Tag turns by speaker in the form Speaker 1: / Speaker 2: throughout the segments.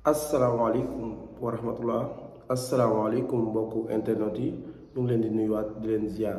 Speaker 1: asalaamaaleykum wa rahmatullah asalaamaaleykum mbokku internet yi ñu ngi leen di nuyuwaat di leen ziar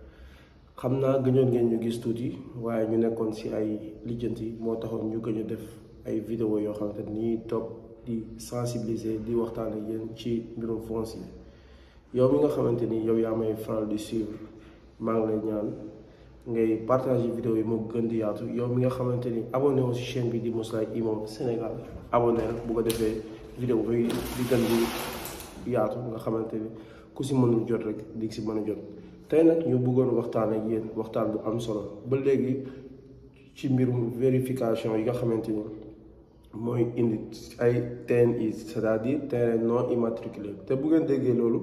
Speaker 1: xam naa gëjoon ngeen ñu gis tuuti waaye ñu nekkoon ci ay lijjanti moo taxoon ñu gëj a def ay vidéo yoo xamante ni toog di sensibiliser di waxtaan ak yéen ci mbirum foncier yow mi nga xamante ni yow yaa may faral di suivre maa ngi lay ñaan ngay partager vidéo yi moo gën di yaatu yow mi nga xamante ni abonné wu ci chaîne bi di Mouslay Imam Sénégal abonné rek bu ko defee vidéo bi di gën di yaatu nga xamante ni ku si mënul jot rek di si mën a jot tey nag ñu bëggoon waxtaan ak yéen waxtaan bu am solo ba léegi ci mbirum vérification yi nga xamante ni mooy indi ay TNI c'est-à-dire terrain non immatriculé te bu ngeen déggee loolu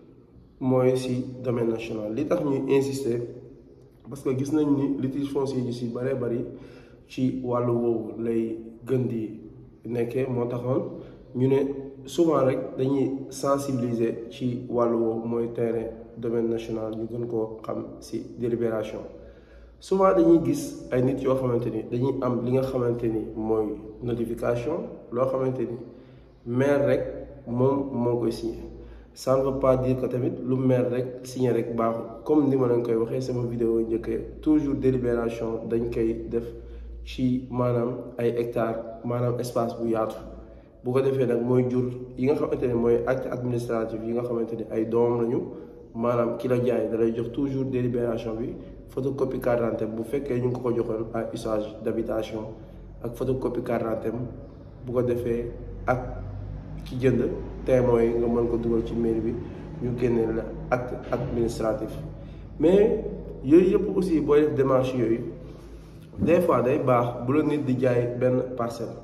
Speaker 1: mooy si domaine national li tax ñuy insister parce que gis nañ ni litige foncier yi si bëree bëri ci wàllu woowu lay gën di nekkee moo taxoon ñu ne souvent rek dañuy sensibiliser ci wàllu woowu mooy terrain domaine national ñu gën koo xam si délibération souvent dañuy gis ay nit yoo xamante ni dañuy am li nga xamante ni mooy notification loo xamante ni maire rek moom moo koy signé ça ne veut pas dire que tamit lu maire rek signé rek baaxul comme ni ma leen koy waxee sama vidéo njëkkee toujours délibération dañ koy def ci maanaam ay hectares maanaam espace bu yaatu bu ko defee nag mooy jur yi nga xamante ne mooy acte administratif yi nga xamante ni ay doomam lañu maanaam ki la jaay da lay jox toujours délibération bi photocopie carte d'identité bu fekkee ñu ngi ko ko joxoon à usage d'habitation ak photocopie carte d'identité bu ko defee ak ci jënd témoins yi nga mën ko dugal ci mairie bi ñu génnee la acte administratif mais yooyu yëpp aussi booy def démarche yooyu des fois day baax bu la nit di jaay benn parcelle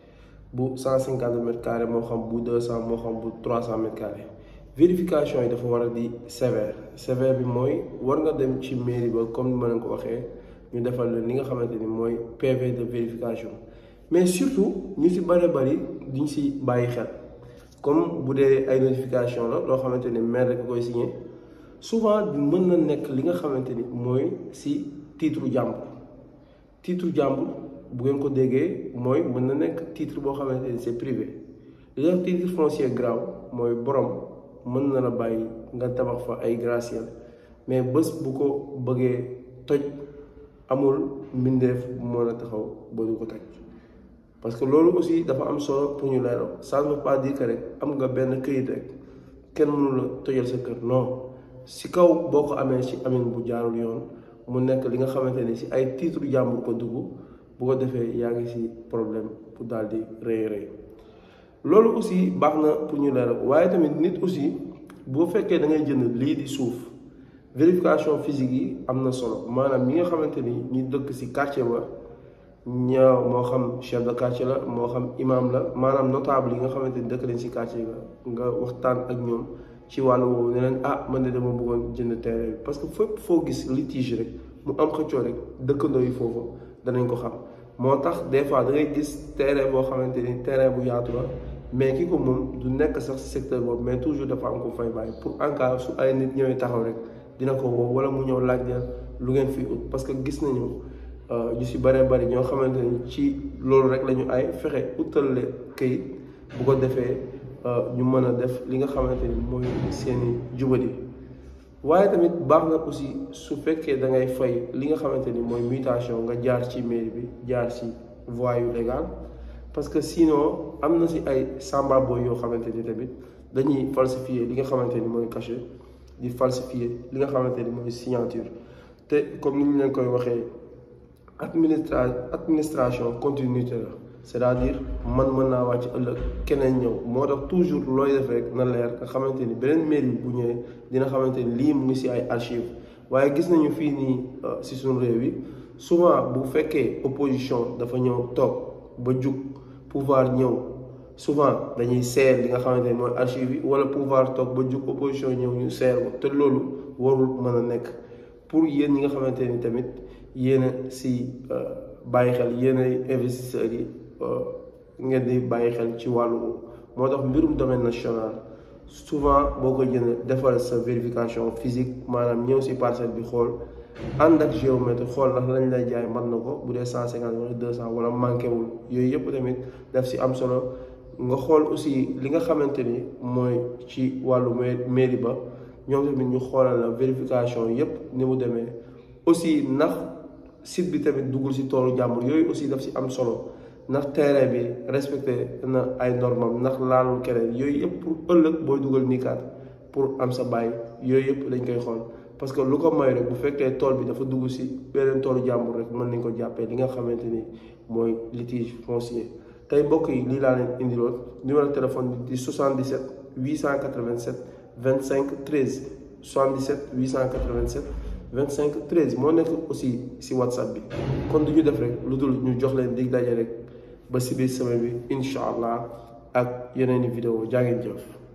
Speaker 1: bu cent cinquante mètres carrés moo xam bu deux cent moo xam bu trois cent mètres carrés vérification yi dafa war a di sévère sévère bi mooy war nga dem ci mairie ba comme ni ma leen ko waxee ñu defal leen li nga xamante ni mooy PV de vérification mais surtout ñu si bëri bëri duñ si bàyyi xel comme bu dee ay notification la loo xamante ni maire rek koy signé souvent mën na nekk li nga xamante ni mooy si titre jàmbur titre jàmbur bu ngeen ko déggee mooy mën na nekk titre boo xamante ni c'est privé li nga titre foncier grave mooy borom mën na la bàyyi nga tabax fa ay gratte-ciel mais bés bu ko bëggee toj amul mbindeef bu mën a taxaw ba du ko toj parce que loolu aussi dafa am solo pour ñu leeral ça ne veut pas dire que rek am nga benn këyit rek kenn mënu la tojal sa kër non si kaw boo ko amee ci amin bu jaarul yoon mu nekk li nga xamante ni si ay titre jàmbur ko dugg bu ko defee yaa ngi ci problème pour daal di rëy rëy loolu aussi baax na pour ñu leeral waaye tamit nit aussi boo fekkee da ngay jënd lii di suuf vérification physique yi am na solo maanaam ñi nga xamante ni ñu dëkk ci quartier ba ña moo xam chef de quartier la moo xam imam la maanaam notable yi nga xamante ni dëkk nañ ci quartier ga nga waxtaan ak ñoom ci wàllu woowu ne leen ah man de dama bëggoon jënd terrain bi parce que fépp foo gis litige rek mu am xëccoo rek dëkkandoo yi foofu danañ ko xam moo tax des fois da ngay gis terrain boo xamante ni terrain bu yaatu la mais ki ko moom du nekk sax ci secteur boobu mais toujours dafa am ko fay bàyyi pour en cas su ay nit ñëwee taxaw rek dina ko woo wala mu ñëw laaj leen lu ngeen fi ut parce que gis nañu ñu ci bëree bëri ñoo xamante ni ci loolu rek la ñu ay fexe utal le këyit bu ko defee ñu mën a def li nga xamante ni mooy seeni jubadi waaye tamit baax na aussi su fekkee da ngay fay li nga xamante ni mooy mutation nga jaar ci mairie bi jaar ci voie yu légal parce que sinon am na ci ay samba boy yoo xamante ni tamit dañuy falsifier li nga xamante ni mooy cachet di falsifier li nga xamante ni mooy signature te comme ni ñu leen koy waxee administra administration continuité la c'est-à-dire man mën naa wàcc ëllëg keneen ñëw moo tax toujours looy def rek na leer nga xamante ni beneen mairie bu ñëwee dina xamante ni lii mu ngi ci ay archives waaye gis nañu fii nii ci suñu réew yi souvent bu fekkee opposition dafa ñëw toog ba jug pouvoir ñëw souvent dañuy seer li nga xamante ni mooy archive yi wala pouvoir toog ba jug opposition ñëw ñu seer ko te loolu warul mën a nekk pour yéen ñi nga xamante ni tamit yéen a si bàyyi xel yéen ay investisseurs yi ngeen di bàyyi xel ci wàllu moo tax mbirum domaine national souvent boo ko jënd defal sa vérification physique maanaam ñëw si parcelle bi xool ànd ak géomètre xool ndax lañ lay jaay mat na ko bu dee cent cinquante wala deux cent wala manqué wul yooyu yëpp tamit daf si am solo nga xool aussi li nga xamante ni mooy ci wàllu mairie ba ñoom tamit ñu xoolal la vérification yépp ni mu demee aussi ndax site bi tamit duggul ci toolu jàmbur yooyu aussi daf ci am solo ndax terrain bi respecté na ay normam ndax laalul keneen yooyu yëpp pour ëllëg booy dugal niikaat pour am sa bàyyi yooyu yëpp dañ koy xool parce que lu ko may rek bu fekkee tool bi dafa dugg ci beneen toolu jàmbur rek mën nañ ko jàppee li nga xamante ni mooy litige foncier tey mbokk yi lii laa leen indiloon numéro téléphone bi di 77 887 25 13 77 887 25 13 moo nekk aussi ci whatsapp bi kon du ñu def rek lu dul ñu jox leen dig daje rek ba ci biir semaine bi incha allah ak yeneen i vidéo jaa ngeen jëf